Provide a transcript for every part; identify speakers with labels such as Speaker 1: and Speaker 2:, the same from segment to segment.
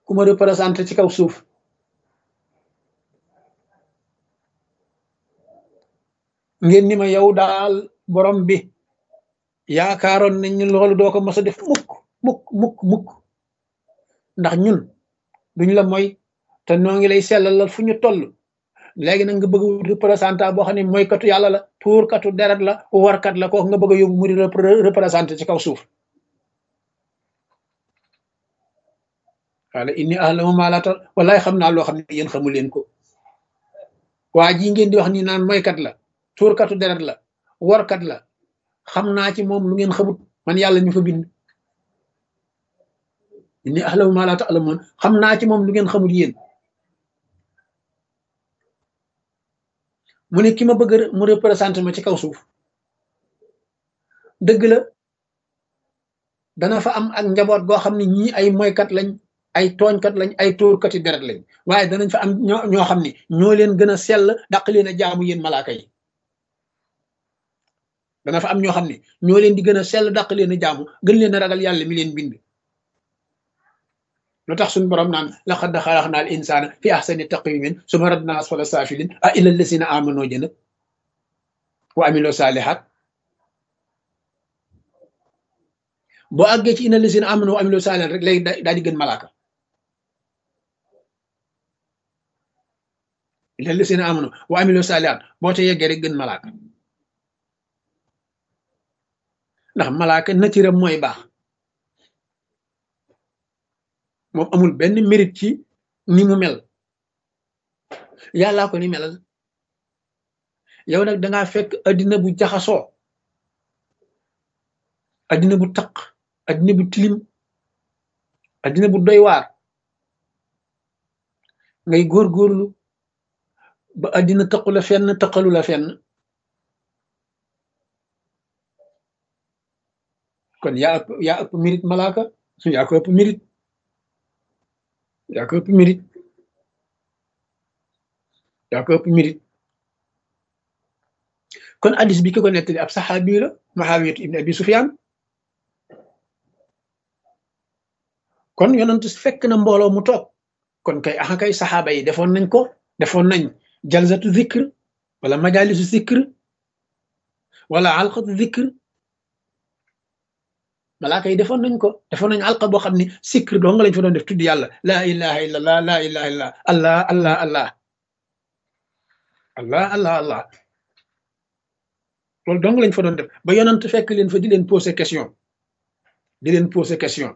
Speaker 1: ku ma représenté ci kaw suuf ngeen ni ma yow daal borom bi yaakaaroon nañ ñu loolu doo ko mos a def mukk mukk mukk mukk ndax ñun duñ la mooy te noo ngi lay sellalal fu ñu toll léegi nag nga bëgg a représentant boo xam ne mooy katu yàlla la tuur katu deret la warkat la kooku nga bëgg a yóbbu mu di représenté ci kaw suuf wala inni ahlamu ma la tal wallaay xam naa loo xam ne yéen xamu leen ko waa ji ngeen di wax ni naan mooykat la tuur katu deret la warkat la xam naa ci moom lu ngeen xamut man yàlla ñu fa bind inni ahlamu ma la ta'lamun xam naa ci moom lu ngeen xamut yéen mu ne ki ma bëgg mu représenté ma ci kaw suuf dëgg la dana fa am ak njaboot goo xam ne ñii ay moykat lañ ay tooñkat lañ ay tóorkati deret lañ waaye danañ fa am ñoo ñoo xam ne ñoo leen gën a sell daq leen a jaamu yéen malaaka yi dana fa am ñoo xam ne ñoo leen di gën a sell daq leen a jaamu gën leen a ragal yàlla mi leen bind lu tax suñu borom naan laqad xalaqna al insana fi ahsani taqwimin summa radna asfala safilin a illa allasina amano jëna wa amilo salihat boo àggee ci ina allasina amano wa amilo salihat rek léegi daal di gën malaaka illa allasina amano wa amilo salihat boo te yeggee rek gën malaaka ndax malaaka natiram mooy baax moom amul benn mérite ci ni mu mel yàllaa ko ni melal yow nag dangaa fekk addina bu jaxasoo addina bu taq addina bu tilim addina bu doy waar ngay góorgóorlu ba addina taqu la fenn taqalu la fenn kon yaa ëpp yaa ëpp mérite malaaka yaa ko ëpp mérite yaa ko ëpp mérite yaa ko ëpp mérite kon addis bi ki ko nettali ab saxaabi la Muawiyatu ibn Abi Sufyaan kon yonent fekk na mbooloo mu toog kon kay axa kay saxaaba yi defoon nañ ko defoon nañ jalsatu zikr wala majalisu zikr wala alqatu zikr malaaka yi defoon nañ ko defoon nañ alqa boo xam ne sikr doo nga lañ fa doon def tudd yàlla laa ilaha illa allah laa ilaha illa allah allah allah allah allah allah loolu dong lañ fa doon def ba yonant fekk leen fa di leen poser question di leen poser question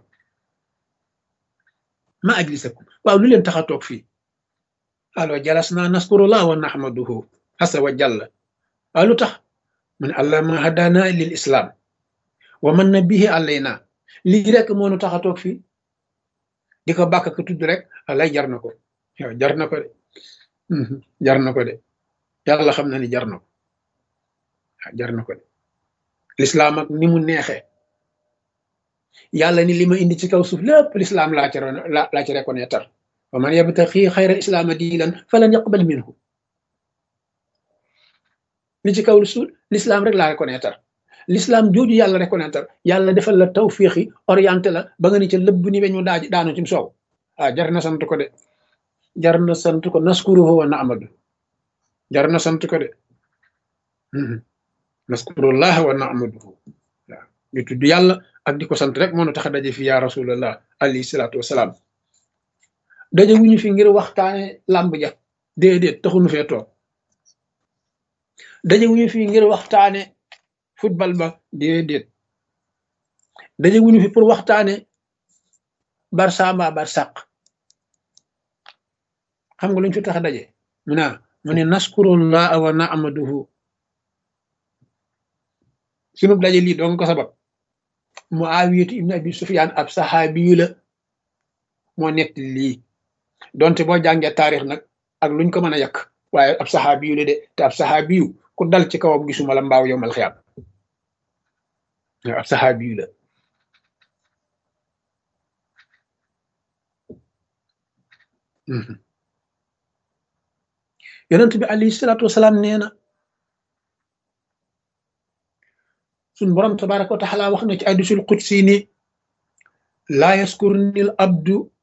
Speaker 1: ma ajlisakum waaw lu leen tax a toog fii alo jalas naa naskurullah wa nahmaduhu asa wa jalla waaw lu tax mu ne allah ma hadana lil islam wa man na bihi alayna lii rek moo nu tax a toog fii di ko bàkk ko tudd rek alay jar na ko yow jar na ko de jar na ko de yàlla xam na ni jar na ko jar na ko de lislaam ak ni mu neexee yàlla ni li ma indi ci kaw suuf lépp lislaam laa ci laa ci reconnaître wa man yabtaxi xayra islaama diinan falan yaqbal minhu li ci kaw suuf lislaam rek laa reconnaître l'islam jooju yàlla reconnaître yàlla defal la tawfiixi orienté la ba nga ni ca lëbb ni weñu daaj daanu ci soow ah jar na sant ko de jar na sant ko naskuruhu wa naamadu jar na sant ko de naskurullah wa naamaduhu waaw ñu tudd yàlla ak di ko sant rek moo nu tax a daje fi ya rasulallah alayhi salaatu wasalaam daje wuñu fi ngir waxtaane làmb ja déedéet taxunu fee toog daje wuñu fi ngir waxtaane football ba déedéet daje wuñu fi pour waxtaane barça mbaa barsaq xam nga lu ñu fi tax a daje mu naa mu ne naskurullah wa naamaduhu sunu daje lii doon ko sabab Muawiyatu ibn Abi Sufyaan ab saxaabiyu la moo nett lii donte boo jàngee taarix nag ak luñ ko mën a yàq waaye ab saxaabiyu la de te ab saxaabiyu ku dal ci kawam gisuma la mbaaw yow mal xiyaam ab saxaabiyu la yonent bi alayhi salaatu wasalaam nee na suñ borom tabaraka wa taala wax na ci hadiisul qudsi ni laa yaskurni al abdu